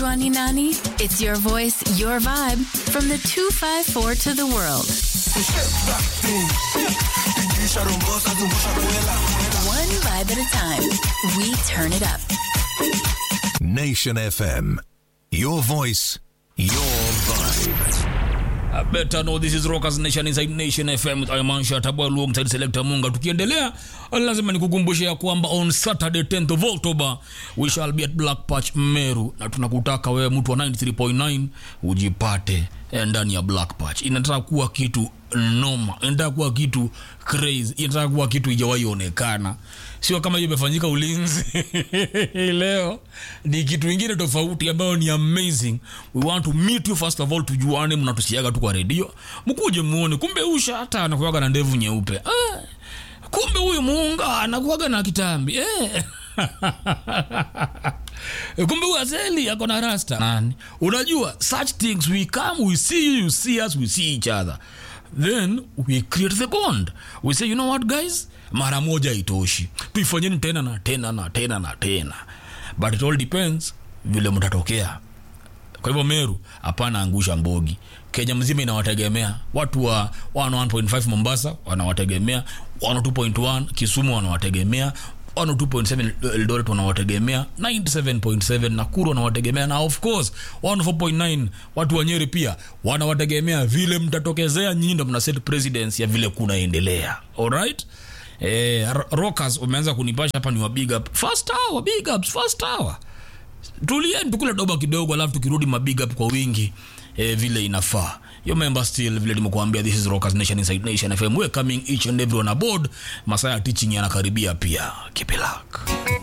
Unajua ni nani? It's your voice, your vibe from the 254 to the world. One vibe at a time. We turn it up. Nation FM. Your voice, your vibe. I better know this is Rockers Nation inside Nation FM with Aymansha Tabwa alongside Selector Munga. Tukiendelea, lazima nikukumbushe ya kwamba on Saturday 10th of October we shall be at Black Patch Meru, na tunakutaka wewe mtu wa 93.9 ujipate eh, ndani ya Black Patch. Inataka kuwa kitu noma, inataka kuwa kitu crazy, inataka kuwa kitu ijawahi onekana, sio kama hiyo imefanyika ulinzi leo. Ni kitu ingine tofauti ambayo ni amazing. We want to meet you first of all, tujuane, mnatusiaga tu kwa redio, mkuje muone, kumbe usha hata anakuwaga na ndevu nyeupe ah, kumbe huyu muunga anakuwaga na kitambi eh. kumbe huyu azeli ako na rasta nani unajua such things we come we see you you see us we see each other then we create the bond we say you know what guys mara moja itoshi tuifanyeni tena na tena na tena na tena but it all depends vile mtatokea kwa hivyo meru hapana angusha mbogi kenya mzima inawategemea watu wa 1.5 mombasa wanawategemea 2.1 kisumu wanawategemea 102.7 eldoret wanawategemea 97.7 nakuru wanawategemea na of course 104.9 watu wa nyeri pia wanawategemea vile mtatokezea nyinyi ndo mna set presidents ya vile kunaendelea alright eh, R- rockers umeanza kunipasha hapa ni wa big up first hour big ups first hour tulieni tukule doba kidogo alafu tukirudi mabig up kwa wingi eh, vile inafaa yo member still vile nimekuambia this is rockers nation inside nation fm we're coming each and everyone aboard masaa ya teaching yanakaribia pia keep it luck